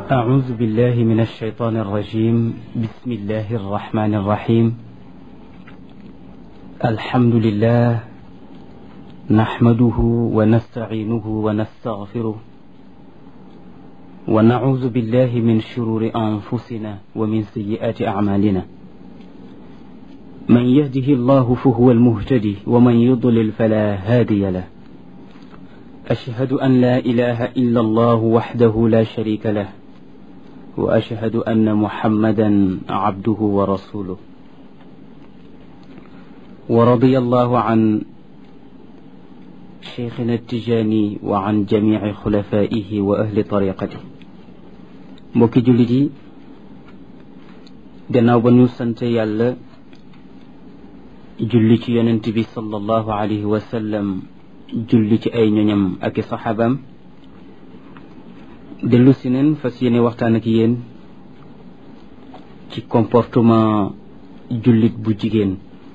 أعوذ بالله من الشيطان الرجيم بسم الله الرحمن الرحيم الحمد لله نحمده ونستعينه ونستغفره ونعوذ بالله من شرور أنفسنا ومن سيئات أعمالنا من يهده الله فهو المهتدي ومن يضلل فلا هادي له أشهد أن لا إله إلا الله وحده لا شريك له وأشهد أن محمدا عبده ورسوله ورضي الله عن شيخنا التجاني وعن جميع خلفائه وأهل طريقته mbokki jullit yi gannaaw ba ñu sant yàlla julli ci yonent bi sallallahu alayhi wa sallam julli ci ay ñoñam ak i saxaabaam dellu si neen fas yéene waxtaan ak yéen ci comportement jullit bu jigéen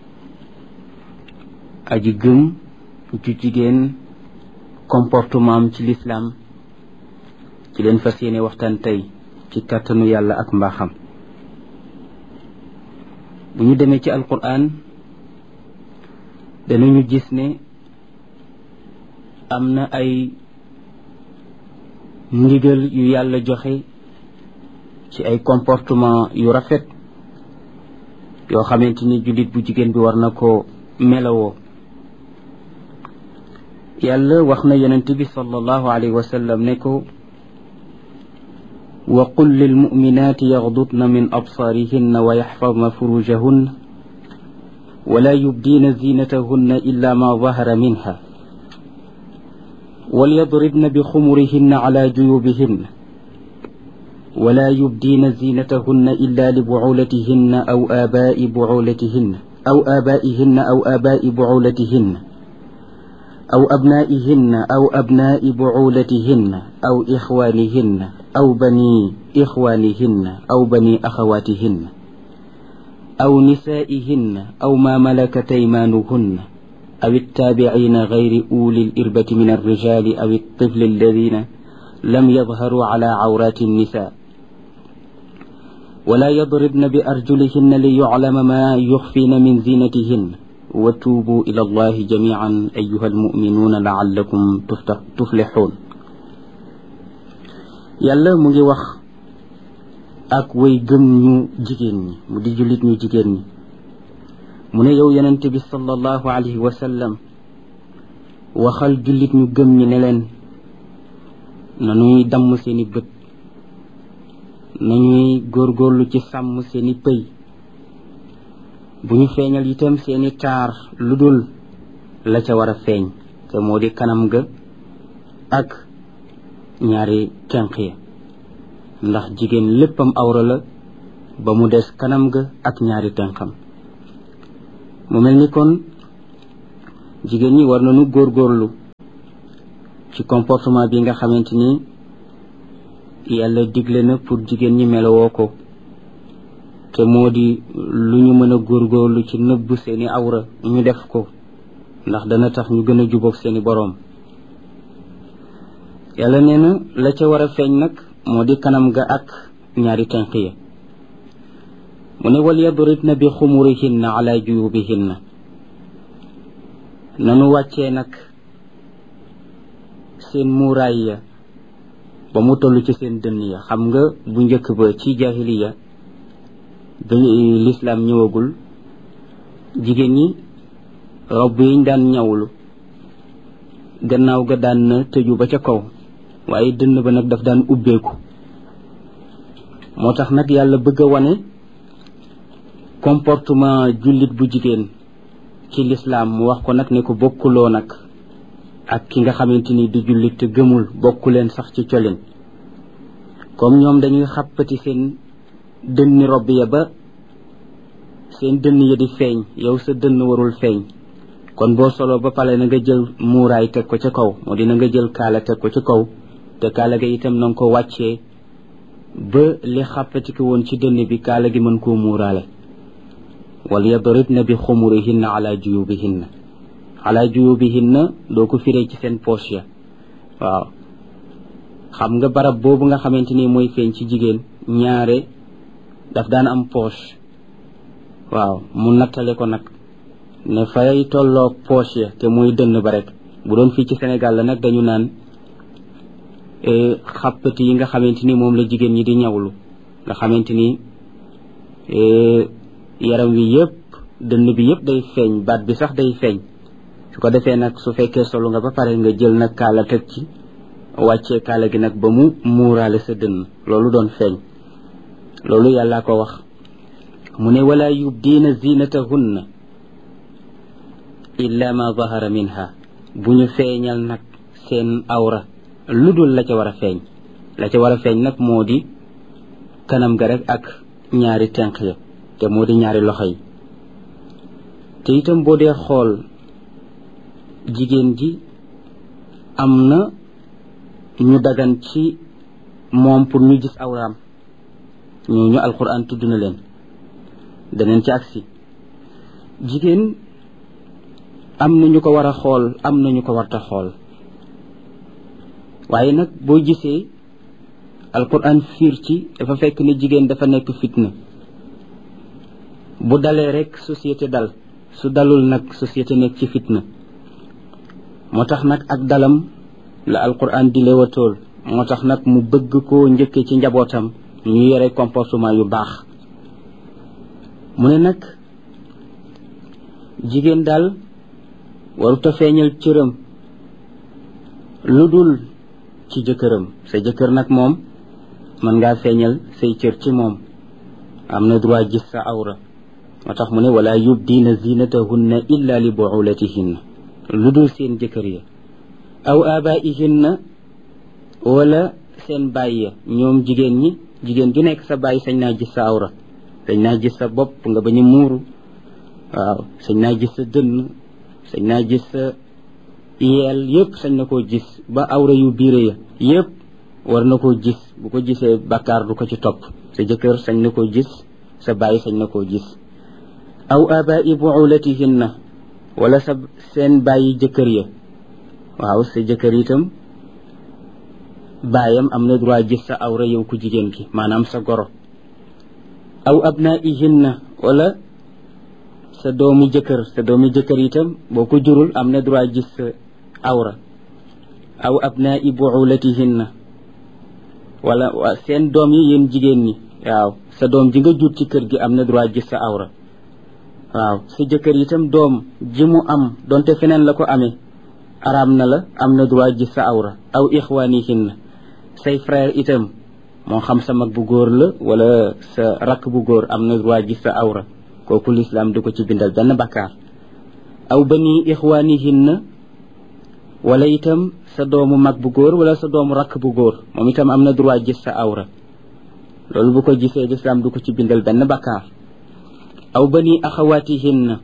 aji gëm ju jigéen comportement am ci lislaam ci leen fas yéene waxtaan tey ci kàttanu yàlla ak mbaaxam bu ñu demee ci alquran danañu gis ne am na ay ndigal yu yàlla joxe ci ay comportement yu rafet yoo xamante ni jullit bu jigéen bi war na ko melawoo yàlla wax na yonent bi sallallahu alayhi wa sallam ne ko wa qul lilmuminati yaxdudna min absaarihinna wa yaxfadna furujahunna wala yubdiina zinatahunna illa ma dahara minha وليضربن بخمرهن على جيوبهن ولا يبدين زينتهن إلا لبعولتهن أو آباء بعولتهن أو آبائهن أو آباء بعولتهن أو أبنائهن أو أبناء بعولتهن أو إخوانهن أو بني إخوانهن أو بني أخواتهن أو نسائهن أو ما ملكت أيمانهن أو التابعين غير أولي الإربة من الرجال أو الطفل الذين لم يظهروا على عورات النساء ولا يضربن بأرجلهن ليعلم ما يخفين من زينتهن وتوبوا إلى الله جميعا أيها المؤمنون لعلكم تفلحون yàlla mu ngi wax ak way gëm ñu jigéen ñi mu di jullit ñu jigéen ñi mu ne yow yonent bi sallallahu alayhi wa sallam waxal jullit ñu gëm ñi ne leen nañuy damm seeni bët nañuy góorgóorlu ci sàmm seeni pëy bu ñu feeñal itam seeni taar lu dul la ca war a feeñ te moo di kanam ga ak ñaari tenq ya ndax jigéen léppam awra la ba mu des kanam ga ak ñaari tenqam mu mel ni kon jigéen ñi war nañu góorgóorlu ci comportement bi nga xamante ni yàlla digle na pour jigéen ñi melowoo ko te moo di lu ñu mën a góorgóorlu ci nëbb seeni awra ñu def ko ndax dana tax ñu gën a jubóog seeni boroom yàlla nee na la ca war a feeñ nag moo di kanam ga ak ñaari tenq ya mu ne wal yadribna bi xumurihinna ala juyubihinna nanu wàccee nag seen muuraay ya ba mu toll ci seen dënn ya xam nga bu njëkk ba ci jaahiliya ba lislaam ñëwagul jigéen ñi robb yiñ daan ñawlu gannaaw ga daan na tëju ba ca kaw waaye dënn ba nag daf daan ubbeeku moo tax nag yàlla bëgg a wane comportement jullit bu jigéen ci lislaam mu wax ko nag ne ko bokkuloo nag ak ki nga xamante ni du jullit te gëmul bokku leen sax ci colin comme ñoom dañuy xàppati seen dënni robb ya ba seen dënn ya di feeñ yow sa dënn warul feeñ kon boo solo ba pale na nga jël muuraay teg ko ca kaw moo dina nga jël kaala teg ko ca kaw te kaala ga itam na nga ko wàccee ba li xàppati ko woon ci dënn bi kaala gi mën koo muuraale wal yadribna bi xumurihinna ala juyubihinna ala juyubihinna doo ko firee ci seen poche ya waaw xam nga barab boobu nga xamante ni mooy feeñ ci jigéen ñaare daf daan am poche waaw mu nattale ko nag ne fay tolloog poche ya te muy dënn ba rek bu doon fii ci Sénégal la nag dañu naan xàppati yi nga xamante ni moom la jigéen ñi di ñawlu nga xamante ni yaram wi yëpp dënn bi yëpp day feeñ baat bi sax day feeñ su ko defee nag su fekkee solu nga ba pare nga jël nag kaala teg ci wàccee kaala gi nag ba mu muuraale sa dënn loolu doon feeñ loolu yàllaa ko wax mu ne wala yubdiina zinatahunna illa ma zahara minha bu ñu feeñal nag seen awra lu dul la ca war a feeñ la ca war a feeñ nag moo di kanam ga rek ak ñaari tenq ya te moo di ñaari loxo yi te itam boo dee xool jigéen ji am na ñu dagan ci moom pour ñu gis awraam ñooñu alquran tudd na leen daneen ci agsi jigéen am na ñu ko war a xool am na ñu ko warta xool waaye nag boo gisee alquran fiir ci dafa fekk ni jigéen dafa nekk fitna bu dalee rek société dal su dalul nag société nekk ci fitna moo tax nag ak dalam la alquran di leewatool moo tax nag mu bëgg koo njëkke ci njabootam ñu yore comportement yu baax mu ne nag jigéen daal waruta feeñal cëram lu dul ci jëkkëram sa jëkkër nag moom mën ngaa feeñal say cër ci moom am na droit gis sa awra moo tax mu ne wala yubdiina zinatahunna illa li buulatihinna lu dul seen jëkkër ya aw abaihinna wala seen baay ya ñoom jigéen ñi jigéen ju nekk sa baay sañ naa gis sa awra sañ naa gis sa bopp nga bañ a muuru waaw sañ naa gis sa dënn sañ naa gis sa yeel yëpp sañ na koo gis ba awra yu biire ya yëpp war na koo gis bu ko gisee bakkaar du ko ci topp sa jëkkër sañ na koo gis sa baay sañ na koo gis aw abai buulatihinna wala sa seen bàyyi jëkkër ya waaw sa jëkkër itam baayam am na droit gis sa awra yow ku jigéen ki maanaam sa goro aw abnaihinna wala sa doomu jëkkër sa doomu jëkkër itam boo ko jurul am na droit gis sa awra aw abnai buulatihinna wala seen doom yi yéen jigéen ñi waaw sa doom ji nga jur ci kër gi am na droit gis sa awra waaw sa jëkkër itam doom ji mu am donte feneen la ko amee araam na la am na droit gis sa awra aw ixwaanihinna say frère itam moo xam sa mag bu góor la wala sa rakk bu góor am na droit gis sa awra kooku lislaam du ko ci bindal benn bakkaar aw bani ixwaanihinna wala itam sa doomu mag bu góor wala sa doomu rakk bu góor moom itam am na droit gis sa awra loolu bu ko gisee lislaam du ko ci bindal benn bakkaar aw bani axawaatihinna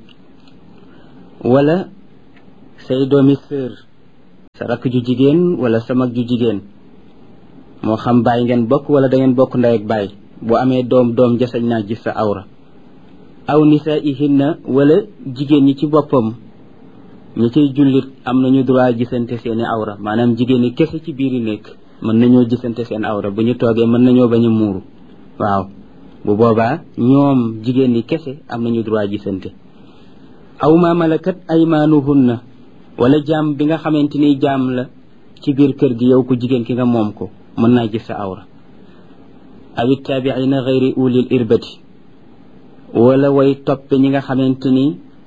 wala say doomi sœur sa rakk ju jigéen wala sa mag ju jigéen moo xam baay ngeen bokk wala da ngeen bokk ndey ak baay bu amee doom doom jasañ naa gis sa awra aw nisaihinna wala jigéen ñi ci boppam ñi ciy jullit am nañu droit gisante seeni awra maanaam jigéen ñi kese ci biiri nekk mën nañoo gisante seen awra bu ñu toogee mën nañoo bañ a muuru waaw bu boobaa ñoom jigéen ñi kese am nañu droit gisante aw ma malakat aymaanuhunna wala jaam bi nga xamante ni jaam la ci biir kër gi yow ku jigéen ki nga moom ko mën naa gis sa awra aw ittaabiina gayri ulil irbati wala way toppe ñi nga xamante ni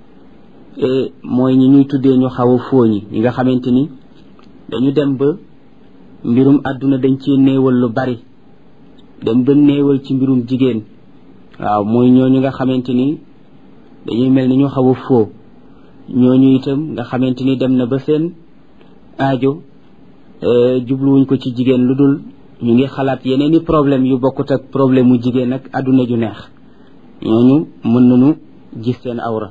mooy ñi ñuy tuddee ñu xaw a fooñi ñi nga xamante ni dañu dem ba mbirum àdduna dañ ci néewal lu bari dem ba néewal ci mbirum jigéen waaw mooy ñooñu nga xamante ni dañuy mel ni ñu xaw a foo ñooñu itam nga xamante ni dem na ba seen aajo jubluwuñ ko ci jigéen lu dul ñu ngi xalaat yeneen i problème yu bokkut ak problème mu jigéen ak àdduna ju neex ñooñu mën nañu gis seen awra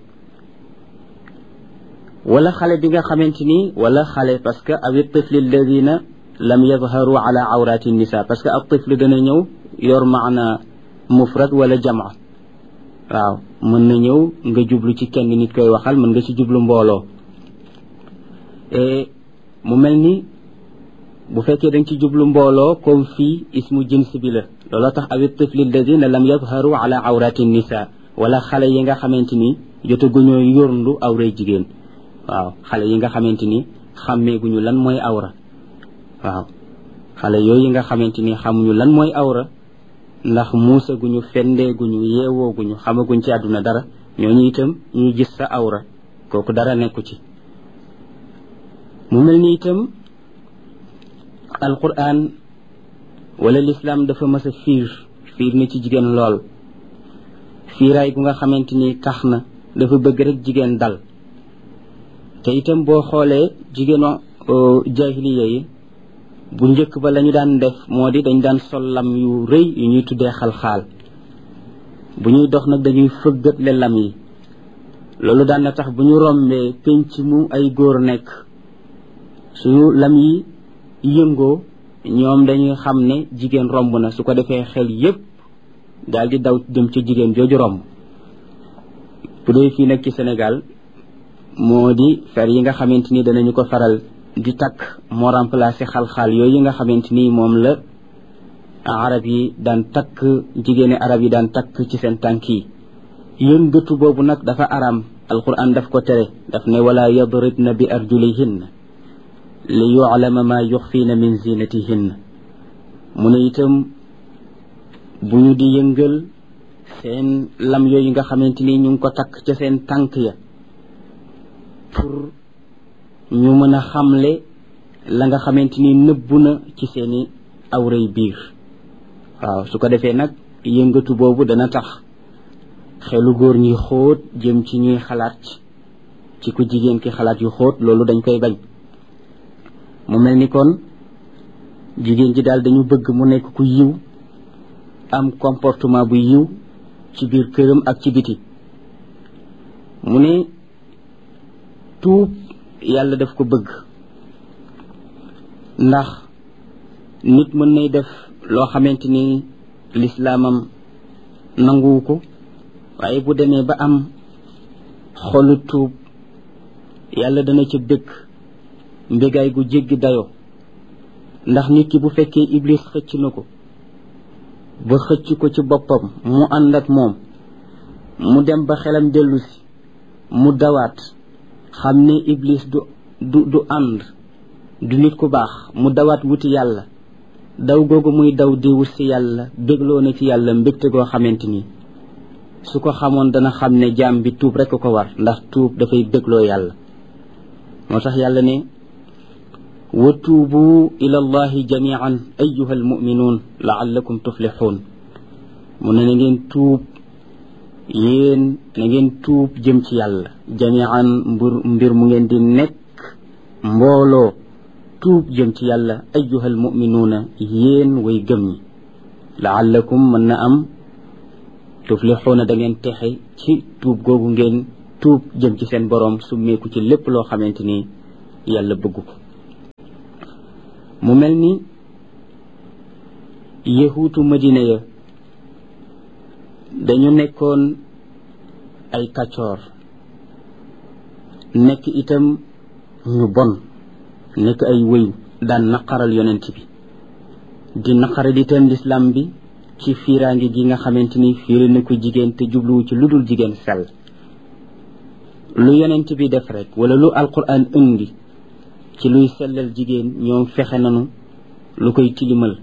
wala xale bi nga xamante ni wala xale parce que awi tifli alladina lam yadharu ala awrati nisa parce que ab tifli dana ñëw yor maana mufrad wala jama waaw mën na ñëw nga jublu ci kenn nit koy waxal mën nga ci jublu mbooloo mu mel ni bu fekkee dañ ci jublu mbooloo comme fii ismu jins bi la looloo tax awit tifli alladina lam yadharu ala awrati nisa wala xale yi nga xamante ni jotaguñoo yorndu awray jigéen waaw xale yi nga xamante ni xàmmeeguñu lan mooy awra waaw xale yooyu nga xamante ni xamuñu lan mooy awra ndax muusaguñu fendeeguñu yeewooguñu xamaguñ ci àdduna dara ñooñu itam ñuy gis sa awra kooku dara nekku ci mu mel ni itam alquran wala lislaam dafa mas a fiir fiir na ci jigéen lool fiiraay gu nga xamante ni tax na dafa bëgg rek jigéen dal te itam boo xoolee jigéenu jahiliya yi bu njëkk ba lañu daan def moo di dañ daan sol lam yu rëy yu ñuy tuddee xalxaal bu ñuy dox nag dañuy fëggatle lam yi loolu daan na tax bu ñu rombee penc mu ay góor nekk suñu lam yi yëngoo ñoom dañuy xam ne jigéen romb na su ko defee xel yépp daal di daw jëm ci jigéen jooju romb bu dee fii nag ci Sénégal moo di fer yi nga xamante ni danañu ko faral di takk moo remplacé xal-xaal yooyu nga xamante ni moom la arab yi daan takk jigéeni arab yi daan takk ci seen tànk yi yëngatu boobu nag dafa aram alquran daf ko tere daf ne wala yadribna bi arjulihinna li yuclama ma yuxfiina min zinatihinna mu ne itam bu ñu di yëngal seen lam yooyu nga xamante ni ñu ngi ko takk ca seen tànk ya pour ñu mën a xamle la nga xamante ni nëbbu na ci seeni awray biir waaw su ko defee nag yëngatu boobu dana tax xelu góor ñi xóot jëm ci ñuy xalaat ci ku jigéen ki xalaat yu xóot loolu dañ koy bañ mu mel ni kon jigéen ji daal dañu bëgg mu nekk ku yiw am comportement bu yiw ci biir këram ak ci biti mu ne tuub yàlla daf ko bëgg ndax nit mën nay def loo xamante ni lislaamam nanguwu ko waaye bu demee ba am xolu tuub yàlla dana ca bëgg mbégaay gu jéggi dayoo ndax nit ki bu fekkee iblis xëcc na ko ba xëcc ko ci boppam mu ànd ak moom mu dem ba xelam dellu si mu dawaat xam ne iblis du du du ànd du nit ku baax mu dawaat wuti yàlla daw googu muy daw di wut si yàlla bégloo na ci yàlla mbégte goo xamante ni su ko xamoon dana xam ne jaam bi tuub rekk ko war ndax tuub dafay bégloo yàlla moo tax yàlla ne wa tuubu ila allahi jamian ayuha almuminuun laallakum tuflixuun mu ne na ngeen tuub yéen na ngeen tuub jëm ci yàlla jamian mbir mbir mu ngeen di nekk mbooloo tuub jëm ci yàlla ayuha almuminuuna yéen way gëm ñi laallakum mën na am tuflixuuna da ngeen texe ci tuub googu ngeen tuub jëm ci seen boroom summeeku ci lépp loo xamante ni yàlla bëgg ko mu mel ni yahuutu madina ya dañu nekkoon ay kaccoor nekk itam ñu bon nekk ay wëyu daan naqaral yonent bi di naqaral itam lislaam bi ci fiiraange gi nga xamante ni fiiri na ko jigéen te jubluwu ci lu dul jigéen sell lu yonent bi def rek wala lu alquran indi ci luy sellal jigéen ñoom fexe nanu lu koy tilimal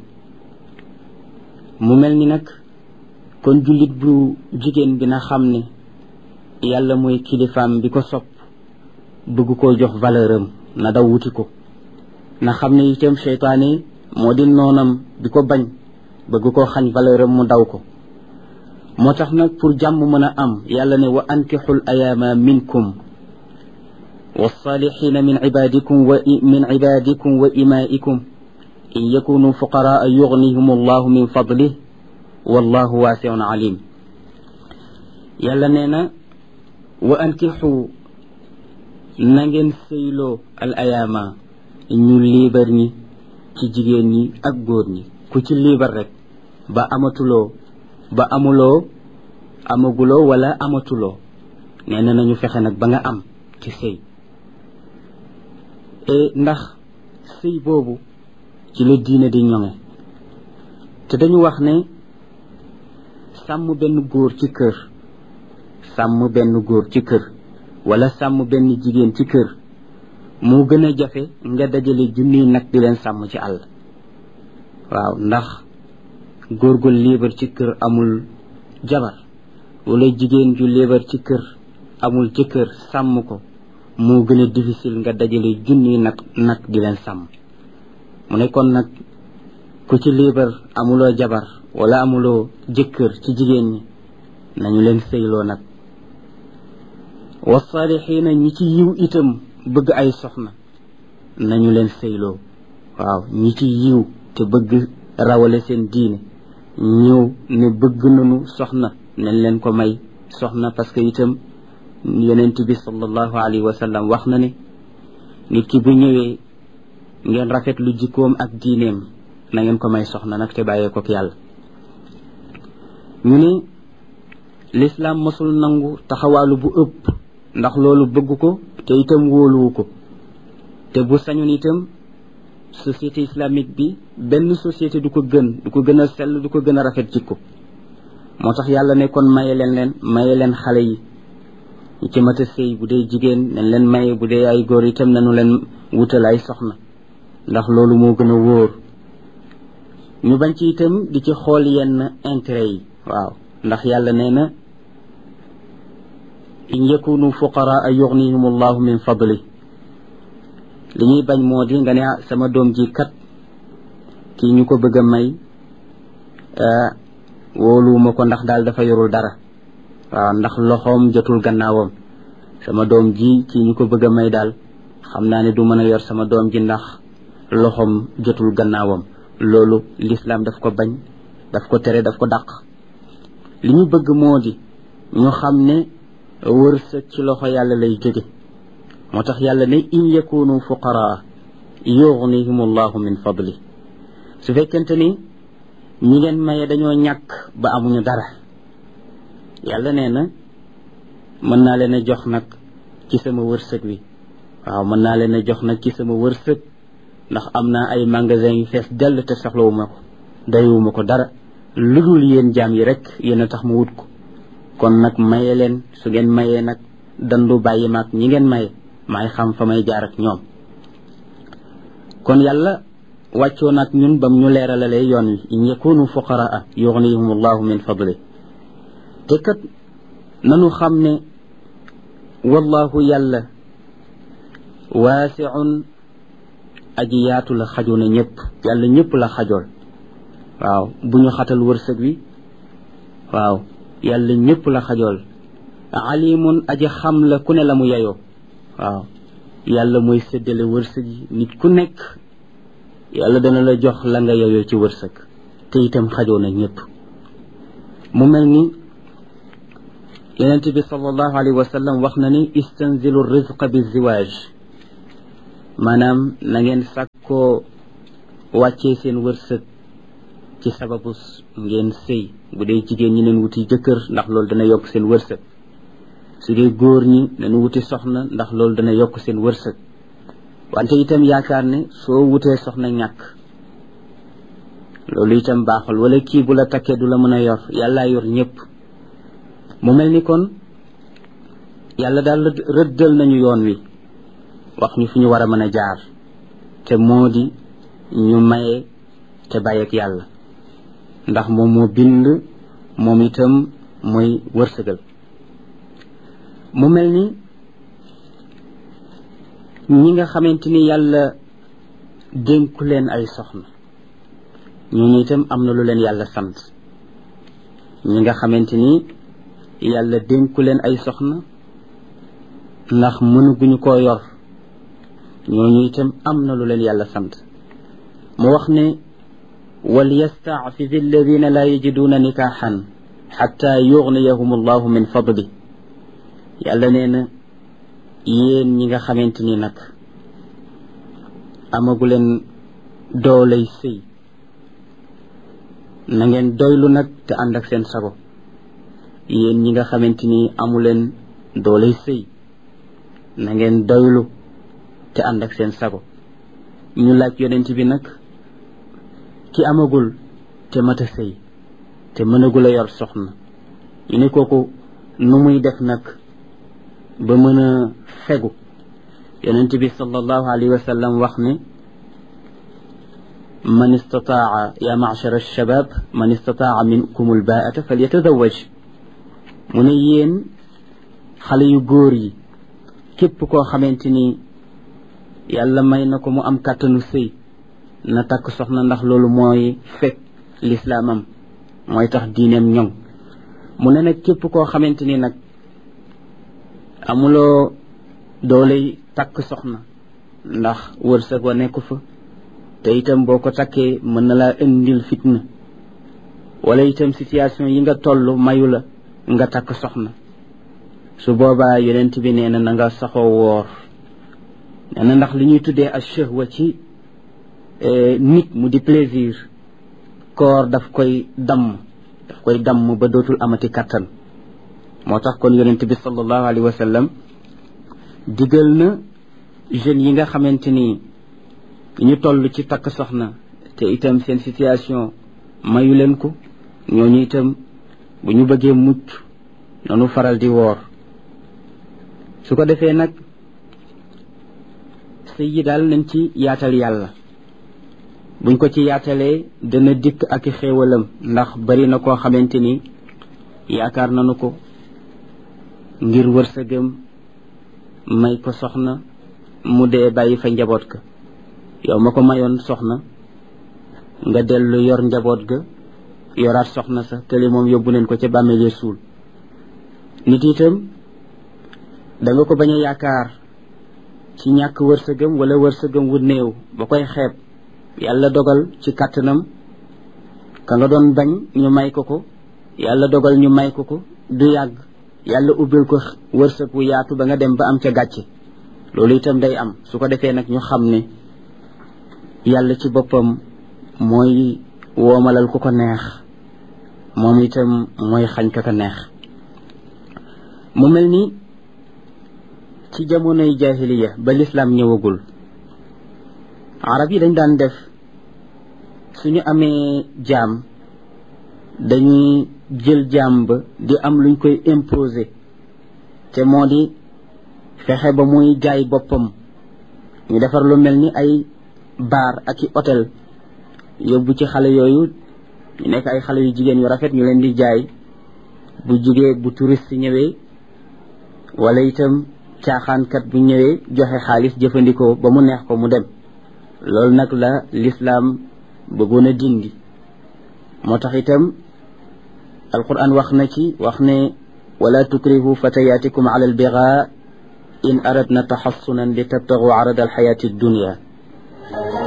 mu mel ni nag kon jullit bu jigéen bi na xam ne yàlla mooy kilifaam bi ko sopp bëgg koo jox valeur am na daw wuti ko na xam ne itam seytaane moo di noonam bi ko bañ bëgg koo xañ valeur am mu daw ko moo tax nag pour jàmm mën a am yàlla ne wa ankixul ayaama minkum والصالحين من عبادكم ومن عبادكم وإمائكم إن يكونوا فقراء يغنيهم الله من فضله والله واسع عليم يلا نينا وأنكحوا نغن سيلو الأيام ñu liibar ñi ci jigéen ñi ak góor ñi ku ci liibar rek ba amatuloo ba amuloo amaguloo wala amatuloo nee na nañu fexe nag ba nga am ci sëy ndax sëy boobu ci la diine di ñoŋe te dañu wax ne sàmm benn góor ci kër sàmm benn góor ci kër wala sàmm benn jigéen ci kër moo gën a jafe nga dajale junniy nag di leen sàmm ci àll waaw ndax góor gu liibar ci kër amul jabar wala jigéen ju liibar ci kër amul ci kër sàmm ko moo gën a difficile nga dajale junniy nag nag di leen sàmm mu ne kon nag ku ci liibar amuloo jabar wala amuloo jëkkër ci jigéen ñi nañu leen sëyloo nag wasaalixiina ñi ci yiw itam bëgg ay soxna nañu leen sëyloo waaw ñi ci yiw te bëgg rawale seen diine ñëw ne bëgg nañu soxna nañ leen ko may soxna parce que itam yonent bi sallallahu alayhi wa sallam wax na ne nit ki bu ñëwee ngeen rafet lu jikkoom ak diineem na ngeen ko may soxna nag te bàyyee ko yàlla ñu ne lislaam mosul nangu taxawaalu bu ëpp ndax loolu bëgg ko te itam wóoluwu ko te bu sañoon itam société islamique bi benn société du ko gën du ko gën a sell du ko gën a rafet jikko moo tax yàlla ne kon maye leen leen maye leen xale yi ñi ci mat a sëy bu dee jigéen nañ leen maye bu dee ay góor itam nañu leen wutal ay soxna ndax loolu moo gën a wóor ñu bañ ci itam di ci xool yenn intérêt yi waaw ndax yàlla nee na in yakunu fuqaraa yughnihim allahu min fadli li ñuy bañ moo di nga ne sama doom ji kat kii ñu ko bëgg a may wóoluwuma ko ndax daal dafa yorul dara waaw ndax loxoom jotul gannaawam sama doom ji kii ñu ko bëgg a may daal xam naa ne du mën a yor sama doom ji ndax loxoom jotul gannaawam loolu lislaam daf ko bañ daf ko tere daf ko dàq li ñu bëgg moo di ñu xam ne wërsëg ci loxo yàlla lay jóge moo tax yàlla ne in yakunu fuqaraa yughnihim allahu min fadli su fekkente ni ñi ngeen maye dañoo ñàkk ba amuñu dara yàlla nee na mën naa leen a jox nag ci sama wërsëg wi waaw mën naa leen a jox nag ci sama wërsëg ndax am naa ay magasin yu fees dell te soxlawuma ko dayuwuma ko dara lu dul yéen jaam yi rek yéen a tax ma wut ko kon nag maye leen su ngeen mayee nag dandu bàyyi maag ñi ngeen maye maay xam fa may jaar ak ñoom kon yàlla wàccoo nag ñun bam ñu leeralalee yoon wi in yakunu fuqaraa yughnihum allahu min fadli te kat nanu xam ne wallahu yàlla waasiun aji yaatu la xajoo na ñëpp yàlla ñëpp la xajool waaw bu ñu xatal wërsëg wi waaw yàlla ñëpp la xajool alimun aji xam la ku ne la mu yeyoo waaw yàlla mooy séddale wërsëg yi nit ku nekk yàlla dana la jox la nga yeyoo ci wërsëg te itam xajoo na ñëpp mu mel ni yonent bi sallallahu alayhi wa sallam wax na ni istanzilu rizqa bi ziwaaj maanaam na ngeen sàkkoo wàccee seen wërsëg ci sababu ngeen sëy bu dee jigéen ñi leen wuti jëkkër ndax loolu dana yokk seen wërsëg su dee góor ñi nañu wuti soxna ndax loolu dana yokk seen wërsëg wante itam yaakaar ne soo wutee soxna ñàkk loolu itam baaxul wala kii bu la takkee du la mën a yor yàllaa yor ñëpp mu mel ni kon yàlla daal rëddal nañu yoon wi wax ñu fi ñu war a mën a jaar te moo di ñu maye te bàyyi ak yàlla ndax moom moo bind moom itam mooy wërsëgal mu mel ni ñi nga xamante ni yàlla dénku leen ay soxna ñooñu itam am na lu leen yàlla sant ñi nga xamante ni yàlla dénku leen ay soxna ndax mënuguñu koo yor ñooñu itam am na lu leen yàlla sant mu wax ne وليستعفف الذين لا يجدون نكاحا حتى يغنيهم الله من فضله yàlla nee na yéen ñi nga xamante ni nag amaguleen dooley sëy na ngeen doylu nag te ànd ak seen sago yéen ñi nga xamante ni amuleen dooley sëy na ngeen doylu te ànd ak seen sago ñu laaj yonent bi nag ki amagul te mat a sëy te mënagul a yor soxna ñu ne kooku nu muy def nag ba mën a fegu yonent bi sallallahu alayhi wa sallam wax ne man istataa ya machar alshabab man istataa minkum albaata falyatazawaj mu ne yéen xale yu góor yi képp koo xamante ni yàlla may na ko mu am kàttanu sëy na takk soxna ndax loolu mooy fekk lislaamam mooy tax diineem ñoŋ mu ne nag képp koo xamante ni nag amuloo dooley takk soxna ndax wërsëg wa nekku fa te itam boo ko takkee mën na laa indil fitna wala itam situation yi nga toll mayu la nga takk soxna su boobaa yonent bi nee na na nga saxoo woor nee na ndax li ñuy tuddee ak shahwa ci nit mu di plaisir koor daf koy damm daf koy damm ba dootul amati kattan moo tax kon yonent bi sallallahu alayhi wa sallam digal na jeunes yi nga xamante ni ñu toll ci takk soxna te itam seen situation mayu leen ko ñooñu itam bu ñu bëggee mucc noonu faral di woor su ko defee nag sëy yi daal nañ ci yaatal yàlla buñ ko ci yaatalee dana dikk ak i xéewalam ndax bari na koo xamante ni yaakaar nanu ko ngir wërsëgam may ko soxna mu dee bàyyi fa njaboot ga yow ma ko mayoon soxna nga dellu yor njaboot ga yoraat soxna sa te li moom yóbbu leen ko ca bàmmeele suul nit itam da nga ko bañ a yaakaar ci ñàkk wërsëgam wala wërsëgam wu néew ba koy xeeb yàlla dogal ci kàttanam ka nga doon bañ ñu may ko ko yàlla dogal ñu may ko ko du yàgg yàlla ubbil ko wërsëg wu yaatu ba nga dem ba am ca gàcce loolu itam day am su ko defee nag ñu xam ne yàlla ci boppam mooy woomalal ku ko neex moom itam mooy xañ ka ko neex mu mel ni ci jamonoy jahiliya ba lislaam ñëwagul arab yi dañ daan def suñu amee jaam dañuy jël jaam ba di am luñ koy imposer te moo di fexe ba muy jaay boppam ñu defar lu mel ni ay baar ak i hôtel yóbbu ci xale yooyu ñu nekk ay xale yu jigéen yu rafet ñu leen di jaay bu jigee bu touriste ñëwee wala itam caaxaankat bu ñëwee joxe xaalis jëfandikoo ba mu neex ko mu dem loolu nag la lislaam bëggoon a dindi moo tax itam alquran wax na ci wax ne wala tukrihu fatayatikum ala albiga in aradna taxassunan li tabtagu arada alxayati dunia